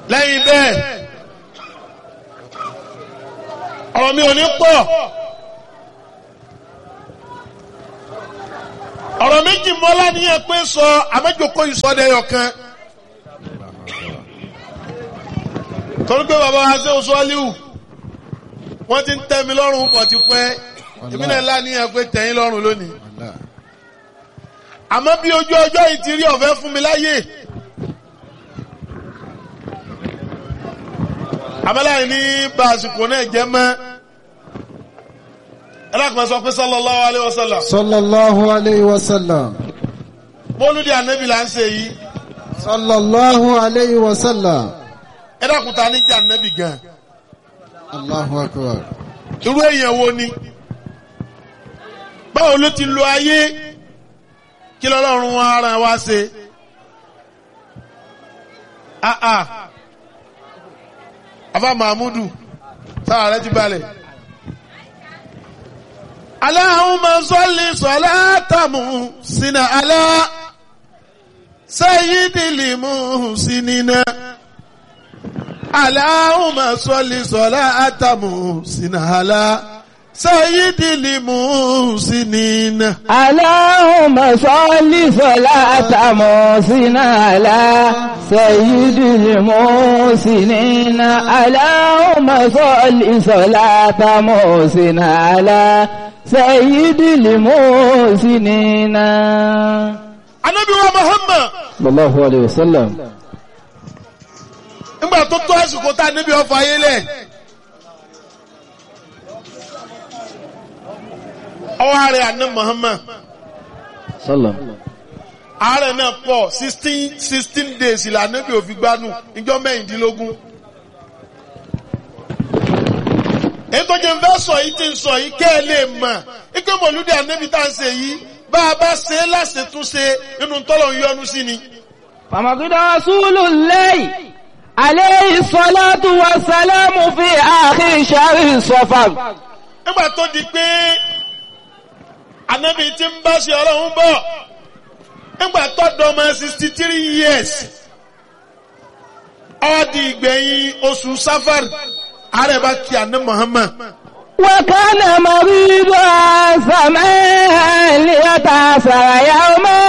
lẹ́yìn bẹ́ẹ̀ ọ̀rọ̀ mi ò ní pọ̀ ọ̀rọ̀ méjì mọ́lá níyẹn pé sọ àmẹ́jọkọ́ ìsọdẹ̀yọ̀ kan torí pé bàbá wa ṣe oṣù aliu wọ́n ti ń tẹ́ mi lọ́rùn pọ̀ ti pẹ́ èmi náà láníyàn pé tẹ̀yìn lọ́rùn lónìí àmọ́ bí ojú ọjọ́ yìí ti rí ọ̀fẹ́ fún mi láyè àmọ́láyé ní bá àsìkò náà jẹ́ mọ́ ẹlẹ́kùnrin sọ pé sallallahu alaihi wasallam sallallahu alayhi wa sallam mọ́lúdì ànábì là ń ṣe yìí sallallahu alayhi wa sallam ẹlẹ́kùnrin ta ní jẹ́ ànábì gan allahu akbar irú èèyàn wo ni báwo ló ti lo ayé kí lọ́lọ́run wọn ara wa ṣe ah ah afa mahmudu sára rẹ ti balẹ̀. Allahumma salli salatamu sina ala sayyidil muhsinina. Allahumma salli salatamu sina ala sayyidil muhsinina. اللهم صل صلاة محسن على سيد المحسنين اللهم صل صلاة محسن على سيد المحسنين Ànábì wa Muhammad صلى الله عليه وسلم nígbà tó tó àsìkò tá a níbi ọfà ayé lẹ̀. Ọwọ́ ààrẹ àná Muhammad. صلى ààrẹ náà pọ̀ sixteen sixteen days ìlànà bí òfin gbanú ìjọ mẹ́rìndínlógún. èyí tó jẹ́ fẹ́ sọ yìí ti ń sọ yìí kẹ́ ẹ lè mọ̀ ike mọ̀lúdì ànábì tá à ń ṣe yìí bá a bá ṣe é láṣetúnṣe nínú tọ́lọ̀ ń yọnu sí ni. فمقد رسول الله عليه الصلاة والسلام في آخر شهر صفر nígbà tó di pé ànábì ti ń bá ṣe ọlọ́run bọ̀ nígbà tó dọ́mọ sixty three years ó di ìgbẹ̀yìn oṣù safar ààrẹ bá kí àná Muhammad. وكان مريضا سماء ليتأثر يوما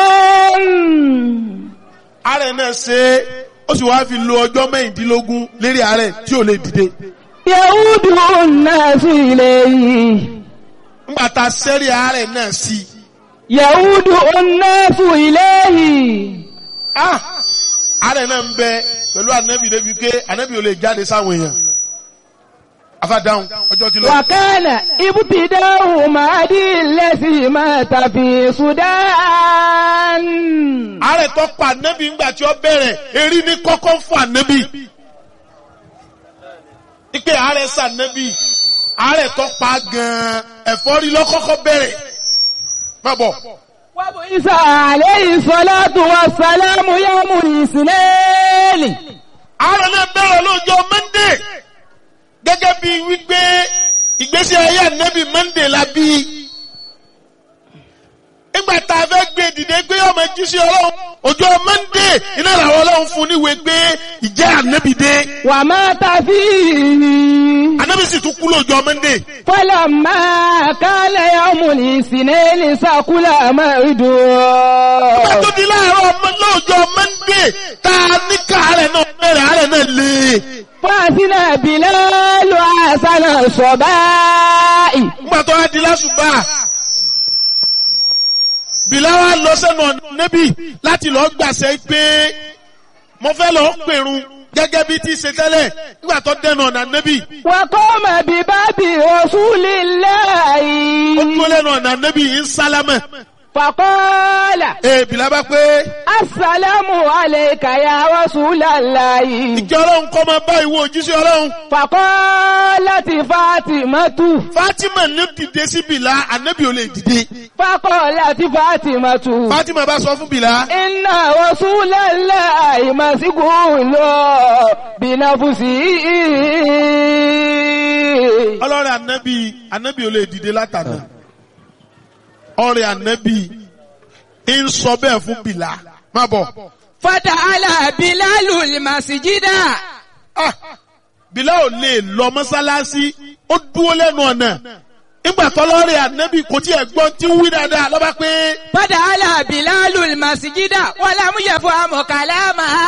ààrẹ náà ṣe é ó sì wáá fi lo ọjọ́ mẹ́rìndínlógún lérí ààrẹ tí ò lè dìde. يعود الناس إليه nígbà tá a sẹ́rí ààrẹ náà sí i. يعود الناس إليه ah ààrẹ náà ń bẹ pẹ̀lú ànábì débi pé ànábì ò lè jáde sáwọn èèyàn. afádáhùn ọjọ́ ti lọ. وكان ابتداء مهدي الذي مات في السودان ààrẹ tó pa ànábì ńgbà tí ó bẹ̀rẹ̀ erí ní kọ́kọ́ fún ànábì. ipe ààrẹ sànábì ààrẹ tó pa gan-an ẹ̀fọ́rí lọ́kọ́kọ́ bẹ̀rẹ̀. má bọ̀. وبعث عليه الصلاة والسلام يوم الاثنين ààrẹ náà bẹ̀rẹ̀ lọ́jọ́ mọ́ndé gẹ́gẹ́ bí wípé ìgbésí ayé ànábì mọ́ndé la bí. nígbà tá a fẹ́ gbé dìde gbé ọmọ jíṣẹ́ ọlọ́run ọjọ́ mọ́ndé iná làwọn ọlọ́run fún níwèé gbé ìjẹ́ ànábì dé. ومات فيه ànábì sì tún kú lọ́jọ́ mọ́ndé. فلما كان يوم الاثنين سكل مرده nígbà tó di láàárọ̀ ọmọ lọ́jọ́ mọ́ndé tá a ní káàárẹ̀ náà bẹ̀rẹ̀ àárẹ̀ náà lé. فأثنى بلال حسن الصباء nígbà tó wá di lásùbà bìláwà lọ sẹ́nu ọ̀nà níbí láti lọ gbàṣẹ pé mo fẹ́ lọ pèrun gẹ́gẹ́ bí ti ṣe tẹ́lẹ̀ nígbà tó dẹnu ọ̀nà níbí وقام بباب رسول ó الله dúró lẹ́nu ọ̀nà níbí ń sálámẹ̀ فقال ee bìlá bá pé السلام عليك يا رسول الله ìjọ ọlọ́run kọ́ máa bá ìwọ òjíṣẹ́ ọlọ́run فقالت فاطمة Fatima ní dìde sí bìlá ànábì ò lè dìde فقالت فاطمة Fatima bá sọ fún bìlá إن رسول الله مسجون بنفسه ọlọ́rẹ̀ ànábì ànábì ò lè dìde látàná ọ̀rẹ́ ànábì ń sọ bẹ́ẹ̀ fún bìlá má bọ̀ Fada'ala Bilalu al-masjida. Ah, Bílá ò lè lọ mọ́sálásí ó dúró lẹ́nu ọ̀nà nígbà tọ́lọ́rẹ̀ ànábì kò tí ẹ̀ gbọ́n tí ń wí dáadáa lọ́ba pé Fada'ala Bilalu al-masjida wa lam yafhamu kalamaha.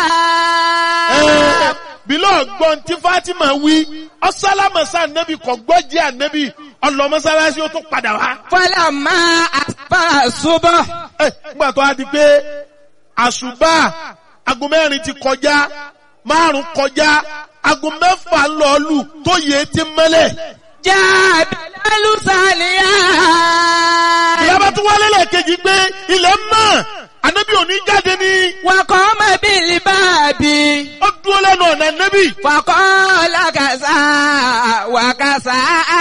ẹ̀, Bílá ọ̀gbọ́n tí Fátímà wí ọ̀sálámọ̀sá ànábì kò gbọ́ jẹ́ ànábì ọlọ mọ́sálásí ó tún padà wá. Falamma asbaha subh. Ẹ̀, nígbà tó a di pé àṣùbà aago mẹ́rin ti kọjá márùn kọjá aago mẹ́fà ń lọ lù tó yẹ ti mẹ́lẹ̀. Jaa Bilalu saliya. ìyábá tún wálé lẹ́ẹ̀kejì pé ilẹ̀ mọ́ ànábì òní jáde ní Wa qama bil babi. ó dúró lẹ́nu ọ̀nà ànábì. Faqala kasa wa kasa.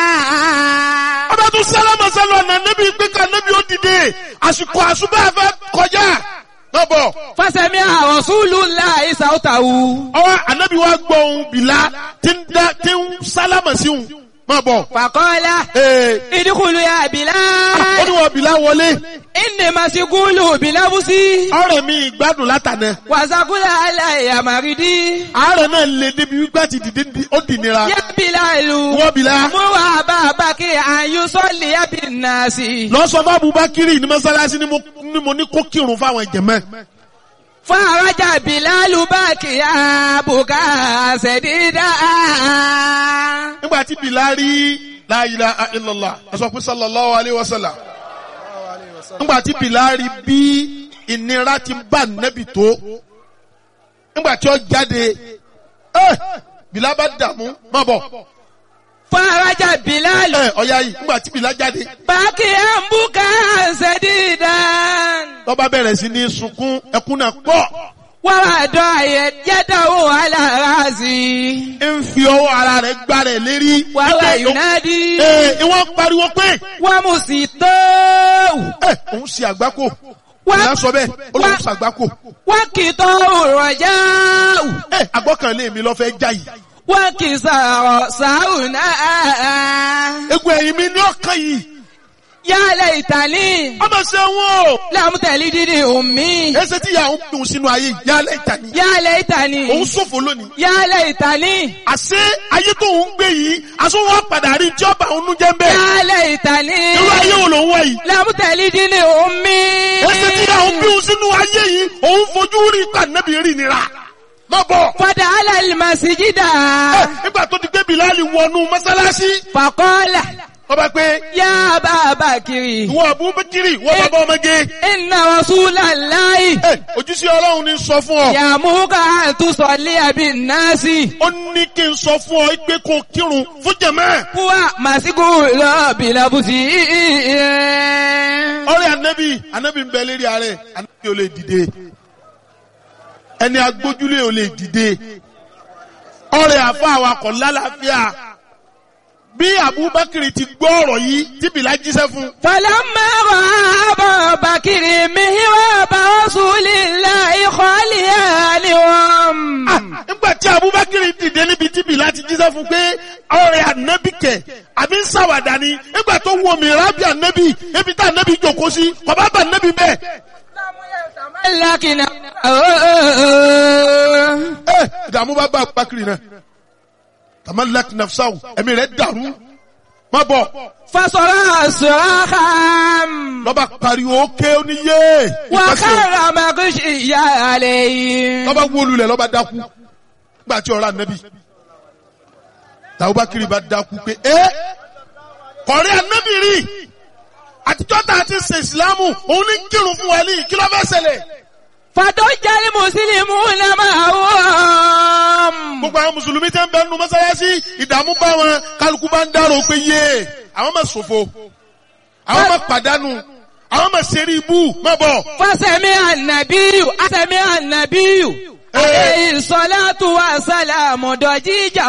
ọba tún sálámà sálọ ọ̀nà ànábì pé ká ànábì ó dìde àsìkò àṣùbà fẹ́ kọjá. lọ́bọ̀ Fasami'a Rasulullahi sawtahu. ọwọ́ ànábì wa gbọ́ ohun bìlá tí ń dá tí ń sálámà sí òun. má bọ̀. Faqala ee idkhulu ya ó Bilal. ní wọn bìlá wọlé. Inni mashghulu bilabusi. ọ̀rẹ́ mi ìgbádùn látànà. Wàsàkúlà aláìyá màrídì. àárẹ̀ náà lè débi wípé àti dìde ní- ó dì nira. Yá Bilalu. wọ́n bìlá. Mú wa bàbá kí àyù sọ́ọ̀lì yábì nàásì. lọ sọ fún Abubakiri ní mọ́sálásí ni mo ní mo ní kó kírun fáwọn ìjẹ̀mẹ́. Fún àrájà Bilalu bá kí àbùkà ṣẹ̀dídà. nígbà tí bìlá rí la ilaha illallah ẹ sọ pé sallallahu alayhi wa sallam. nígbà tí bìlá rí bí ìnira ti bá nẹ́bì tó. nígbà tí ó jáde ẹ bìlá bá dààmú má bọ̀. Fún àrájà Bilalu ẹ ọ̀ya yìí nígbà tí bìlá jáde bá kí àbùkà ṣẹ̀dídà. lọ́ba bẹ̀rẹ̀ sí ní sunkún ẹkún náà pọ̀. Wọ́n wá dọ̀ àyẹ̀ yẹ́dọ̀wò alára sí i. ń fi ọwọ́ ara rẹ̀ gbá rẹ̀ lérí. Wàá wá Ẹ, Yunadi. Ee, ìwọ́n pariwo pé Wọ́n mú sí tó. ẹ òun ṣe àgbákò. Wá- Ìyá sọ bẹ́ẹ̀, ó lóun wá- ṣe àgbákò. Wọ́n kì í tọ́ òrọ̀jà. Ẹ àgbọ́kànlé mi lọ fẹ́ já yìí. Wọ́n kì í sọ̀rọ̀ sáùnà. Egun ẹ̀yìn mi ní ọ̀kan yìí. Yálẹ̀ ìtàlí. Ọmọ ṣe wọ́n o. Lámùtẹ̀lí dídì òmí. Ẹsẹ̀ tí ìyá òun dùn sínú ayé yìí, yálẹ̀ ìtàní. Yálẹ̀ ìtàlí. Òun ṣòfò lónìí. Yálẹ̀ ìtàlí. Àṣé ayé tó ń gbé yìí, aṣọ wọn padà rí tí ọba òun jẹ́ ń bẹ́ẹ̀. Yálẹ̀ ìtàlí. Irú ayé wo lòun wá yìí? Lámùtẹ̀lí dídì òmí. Ẹsẹ̀ tí ìyá òun bí òun sínú ayé yìí, òun fojú rí ìpànẹ́bì rí nira. Má bọ̀. Fọdà alàlùmọ̀síjídà. Ẹ, Nígbà tó ti gbé Bìláàlì wọnú mọ́sálásí, Fàkọ́lá. ọba pé Yá bàbá kiri. ìwọ Abubakiri, ìwọ bàbá ọmọge. Inna Rasulallahi. Ẹ, Ojúṣe Ọlọ́run ní sọ fún ọ. Yàmúkà àtúnṣọ̀lé àbí náàsì. Ó ní kí n sọ fún ọ pé kó kírun fún jẹ̀mẹ́. Kúwà màsíkù lọ́ọ̀bì lọ́bùsì. Ọ̀rẹ́ Ànábì, Ànábì ń bẹ lérí ààrẹ, Ànábì ò lè dìde. Ẹni agbójúlé ò lè dìde. Ọ̀rẹ́ àfa awakọ̀ lálàáfíà. Bí Abubakiri ti gbọ́ ọ̀rọ̀ yìí, tí Bìlá jíṣẹ́ fún. فلما رأى أبا بكر مهراب رسول الله خاليانهم Ah, Nígbà tí Abubakiri dìde níbi tí Bìlá ti jíṣẹ́ fún pé ọ̀rẹ́ Ànábì kẹ̀, àbí ń ṣàwàdà ni. Nígbà tó wo mìíràn bí Ànábì, ebi tá Ànábì jókòó sí, kò bá bá Ànábì bẹ́ẹ̀. لكن Ẹ ìdààmú bá bá Abubakiri náà. Tamalak nafsahu, ẹ̀mí rẹ̀ dàrú. Má bọ̀. فصرع صراخا Lọ́ba pariwo ké oníyé. وخر مغشيا عليه Lọ́ba wó lulẹ̀ lọ́ba dákú. Nígbà tí ọ̀rọ̀ Ànábì. Abubakiri bá dákú pé ẹ́ kọ̀rí Ànábì rí. Àtijọ́ tá a ti ṣe ìsìlámù, òun ní kírun fún wa ní kí ló fẹ́ ṣẹlẹ̀. فضج المسلمون معهم Gbogbo àwọn Mùsùlùmí tẹ́ ń bẹ nínú mọ́sálásí, ìdààmú bá wọn, kálukú bá ń dárò pé yé, àwọn máa ṣòfò, àwọn máa pàdánù, àwọn máa ṣeré ibú, má bọ̀. فسمع النبي سمع النبي عليه الصلاة والسلام ضجيجا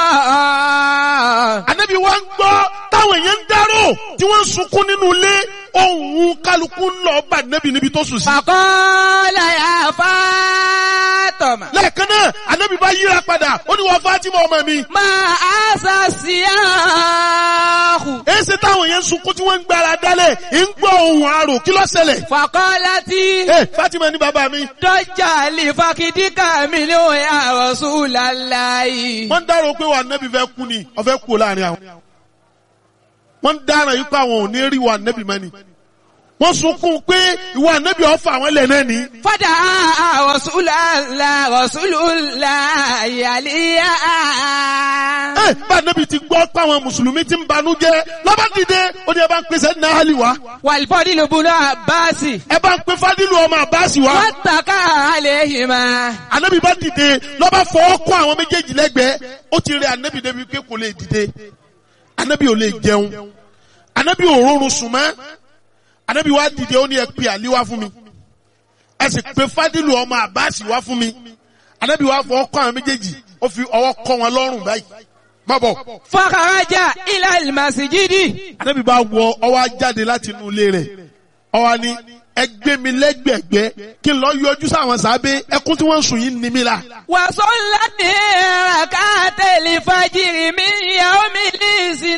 Ànábì wa ń gbọ́ táwọn èèyàn ń dárò tí wọ́n ń sunkún nínú ilé ohun kálukú ń lọ bá Ànábì níbi tó sùn sí. فقال يا فاطمة faqama. lẹ́ẹ̀kan náà anabi bá yíra padà ó ní wọ́n Fatima ọmọ mi. Ma asa siyahu. èsì táwọn yẹn ń sunkún tí wọ́n ń gbára dálẹ̀ ń gbọ́ ohun àrò kí ló ṣẹlẹ̀. Faqalati. ẹ Fatima ní bàbá mi. Dọ́jà lè fakidíkà mi ní òun ya Rasulallahi. wọ́n ń dárò pé wà nẹ́bí fẹ́ kú ni ọ̀fẹ́ kú láàrin àwọn. wọ́n ń dára yìí pé àwọn ò ní rí wà nẹ́bí mọ́ ni. wọ́n sunkún pé ìwà nẹ́bí ọ̀fà àwọn ilẹ̀ náà ni. Fada Rasulallah Rasulullahi aliya. ẹ bá nẹ́bí ti gbọ́ pé àwọn mùsùlùmí ti ń banú jẹ́ lọ́ba dìde ó ní ẹ bá ń pèsè ní ahali wa. Wàlbọ́dì ló bunú Abasi. ẹ bá ń pe fadilu ọmọ abasi wa. Wọ́n tàkà àlehìmá. anabi bá dìde lọ́ba fọwọ́ kọ́ àwọn méjèèjì lẹ́gbẹ̀ẹ́ ó ti rẹ anabi débi pé kò lè dìde anabi ò lè jẹun anabi ò rọrùn sùn mọ́ anabi wá dìde ó ní ẹ pe àlí wá fún mi ẹ sì pe fadilu ọmọ abasi wá fún mi anabi wá fọwọ́ kọ́ àwọn méjèèjì ó fi ọwọ́ kọ́ wọn lọ́rùn báyìí má bọ̀ Fakaraja ilà ìmàsíjídì. anabi bá wọ ọwọ́ jáde láti inú ilé rẹ̀ ọwọ́ ni ẹ gbé mi lẹ́gbẹ̀gbẹ́ kí n lọ yọjú sáwọn sábẹ́ ẹkún tí wọ́n ń sùn yìí ní mi la. Wàsọ́lá ní rakateli fajiri mi yàwó mi ní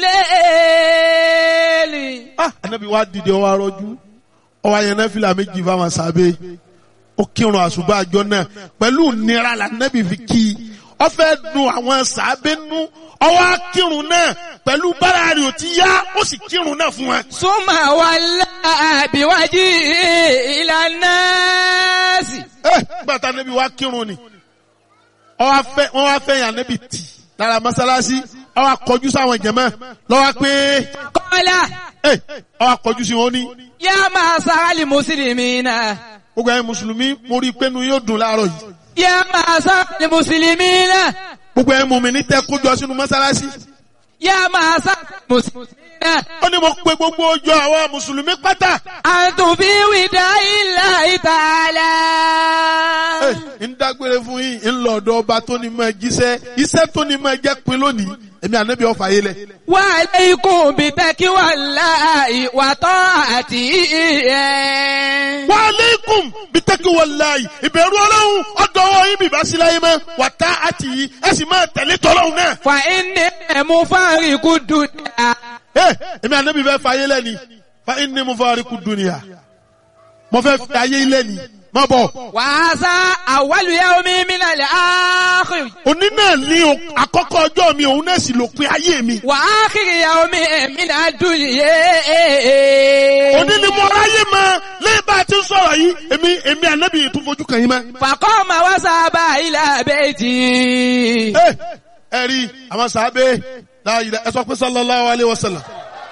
ìsìlẹ̀. ah anabi wa dìde ọwọ arọjú ọwọ ayẹnẹ fìlà méjì fáwọn sábẹ́ ó kírun àṣùbà àjọ náà pẹ̀lú nira la anabi fi kí i ó fẹ́ dùn àwọn sábẹ́ nú ọwọ akírun náà pẹ̀lú bára rẹ̀ ò ti yá ó sì kírun náà fún wọn. Súnmà wà láàbíwájú ìlànà sí. ẹ gbàtà anabi wa kírun ni ọwọ afẹ wọn wá fẹ́ yàn anabi tì lára mọ́sálásí ọwọ akọjú sáwọn jẹmọ lọ́wọ́ pé Kọ́lá ẹ ọwọ akọjú sí wọn ní. yá máa sáálì mùsùlùmí náà. gbogbo ẹ̀yin mùsùlùmí mo rí i pé nu yóò dùn láàárọ̀ yìí. Yá máa sáálì mùsùlùmí náà. gbogbo ẹ̀yin mùmí ní tẹ́ kójọ sínú mọ́sálásí. Yá máa sáálì mùsùlùmí náà. ó ní mo pe gbogbo ọjọ́ àwọn mùsùlùmí pátá. Àtùnfí wìdá ilà ìtàlá. ẹ ń dágbére fún yín ń lọ ọ̀dọ̀ ọba tó ní mọ jíṣẹ́ iṣẹ́ tó ní mọ jẹ́ pin lónìí èmi ànábì ọ̀fà yé lẹ̀. Wà lẹ́ikùn bí tẹ́kí wà láàyè wà tọ́ àti ìyẹn. wa aleikum bitaki walayi ìbẹ̀rù ọlọ́run ọ̀dọ̀ ọwọ́ yín bìbá sí láyé mọ́ wà tá àti yìí ẹ sì máa tẹ̀lé tọ́lọ́run náà. Fà inni ẹ̀mú fáríkù dùdà. ẹ èmi ànábì fẹ́ fa ayé lẹ́ni fa inni mufariqu dunya mo fẹ́ fi ayé lẹ́ni má bọ̀. Wà á sá àwálù yá omi mílẹ̀ lẹ́ áàkìrì. òní náà ní o- àkọ́kọ́ ọjọ́ mi òun náà sì lópin ayé mi. Wà á kiri yá omi ẹ̀mí náà dùn yé. òní ni mo ráyè mọ lẹ́yìn bá a ti ń sọ̀rọ̀ yìí èmi èmi ànábì yìí tún fojú kàn yín mọ́. Fàkọ́ ma wá sábà ilà bẹ́ẹ̀tì. ẹ ẹ rí àwọn sàábé láàyè ẹ sọ pé sallallahu alayhi wa sallam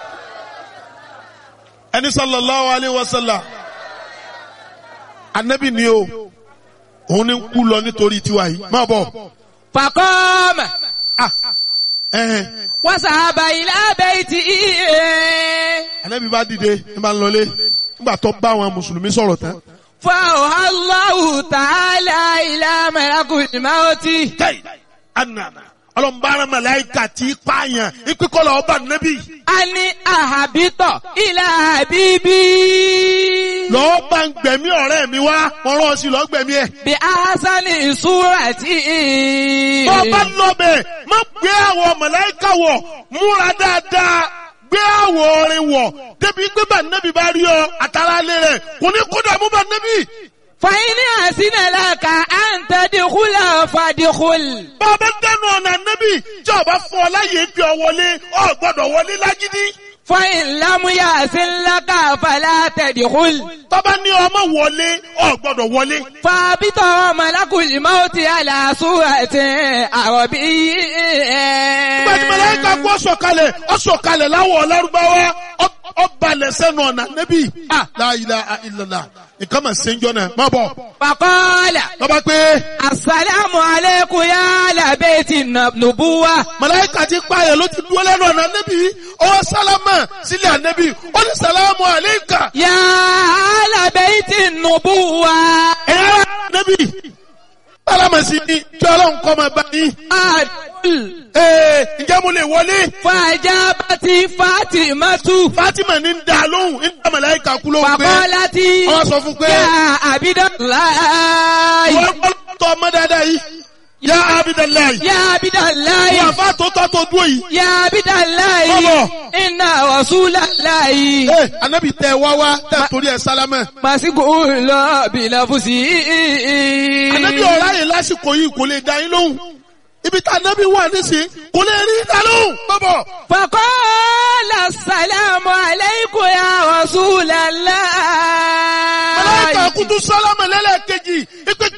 ẹni sallallahu alayhi wa sallam ànábì ni o òun ni ń kú lọ nítorí tiwa yìí má bọ̀ Fàkọ́ ma ah ẹ̀hẹ̀n wá sábà ilà bẹ́ẹ̀tì. ànábì bá dìde ní bá ń lọlé nígbà tó bá àwọn mùsùlùmí sọ̀rọ̀ tán. فأوحى الله تعالى إلى ملك الموت tẹ́yì ànànà ọlọ́mbàrán màláìkà tí í pààyàn ìpínkọ́lọ̀ ọba nẹ́bí أن أهبط إلى حبيبي lọ́ọ́ bá ń gbẹ̀mí ọ̀rẹ́ mi wá wọ́n rán ọ sí lọ́ọ́ gbẹ̀mí ẹ̀. بأحسن صورة tó o bá lọ bẹ̀ má gbé àwọ̀ màláìkà wọ̀ múra dáadáa gbé àwọ̀ orin wọ̀ débi pé bá nẹ́bí bá rí ọ àtàrà lé rẹ̀ kò ní kódà mú bá nẹ́bí. فإن أحسن لك أن تدخل فادخل bá a bá dẹnu ọ̀nà nẹ́bí tí ọba fún ọ láyé gbé ọ wọlé ọ gbọ́dọ̀ wọlé lágídí. فإن لم يحسن لك فلا تدخل tọ́ba ní ọmọ wọlé ọ gbọ́dọ̀ wọlé. فابط ملك الموت على صورة عربي Gbẹ̀dì mẹlẹ́ka kú ọ̀sọ̀kalẹ̀ ọ̀sọ̀kalẹ̀ láwọ̀ lárúbáwá ọ̀balẹ̀ sẹ́nu ọ̀nà nẹ́bí. La ilaha illallah nǹkan mà ṣe ń jọ náà má bọ̀. فقال Lọ́ba pé Assalamu alaikum ya ala baiti nubuwa. mẹlẹ́ka ti pààyàn ló ti dúró lẹ́nu ọ̀nà nẹ́bí. Ọwọ́ sálámà sílẹ̀ ànẹ́bí. Ó ní sàlámù àléékà. Ya ala baiti nubuwa. Ẹ̀yà nẹ́bí. Sálámà sí ni kí ọlọ́run kọ́ máa bá yín. Adul. Ee ǹjẹ́ mo lè wọlé? Fajabati Fatimatu. Fátímà ní ń da lóhùn ń dá mẹlẹ́ka kú lóhùn pé. Fakolati. Wọ́n sọ fún pé. Ya Abidallahi. Wọ́n tọ́ ọmọ dáadáa yìí yá abidalayi Ya Abidallahi. wà fà tó tọ́ tó dúró yìí. Ya Abidallahi. Bọ́bọ̀. Inna Rasulallahi. ee anabi tẹ wá wá tẹ torí ẹ sálámẹ. Màsíkò lọ bìlàfùsì. anabi ọ̀rá yìí lásìkò yìí kò lè dá yín lóhùn ibi tá anabi wà nísìnyí kò lè rí dá lóhùn. bọ́bọ̀ Faqala assalamu alaykum ya Rasulallah. aláìka kutu sálámẹ lẹ́lẹ́kejì ipe